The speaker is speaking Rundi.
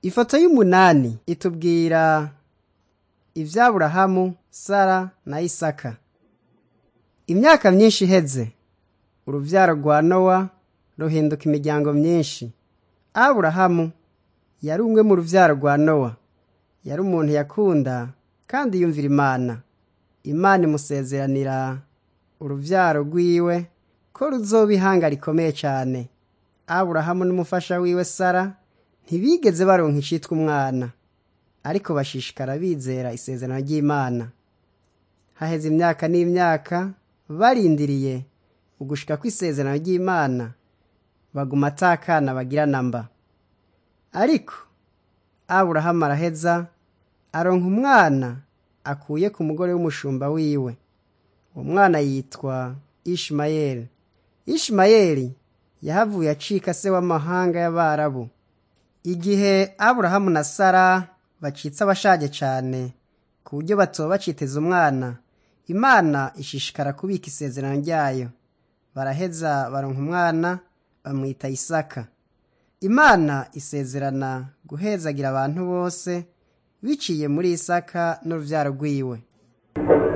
ifoto y'umunani itubwira ivy'aburahamu sara na isaka imyaka myinshi iheze uruvyaro rwa nowa ruhinduka imiryango myinshi aburahamu yari umwe mu ruvyaro rwa nowa yari umuntu yakunda kandi yumvira imana imana imusezeranira uruvyaro rwiwe ko ruzoba ihanga rikomeye cane aburahamu n'umufasha wiwe sara ntibigeze baronka icitwa umwana ariko bashishikara bizera isezerano ry'imana haheze imyaka n'imyaka barindiriye ugushika kw'isezerano ry'imana baguma atakana bagira namba ariko aburahamu araheza aronka umwana akuye ku mugore w'umushumba wiwe uwo mwana yitwa ishimayeli ishimayeli yahavuye acika se w'amahanga y'abarabu igihe aburahamu na sara bacitse abashaje cane ku buryo batoba baciteza umwana imana ishishikara kubika isezerano ryayo baraheza baronka umwana bamwita isaka imana isezerana guhezagira abantu bose biciye muri isaka n'uruvyaro rwiwe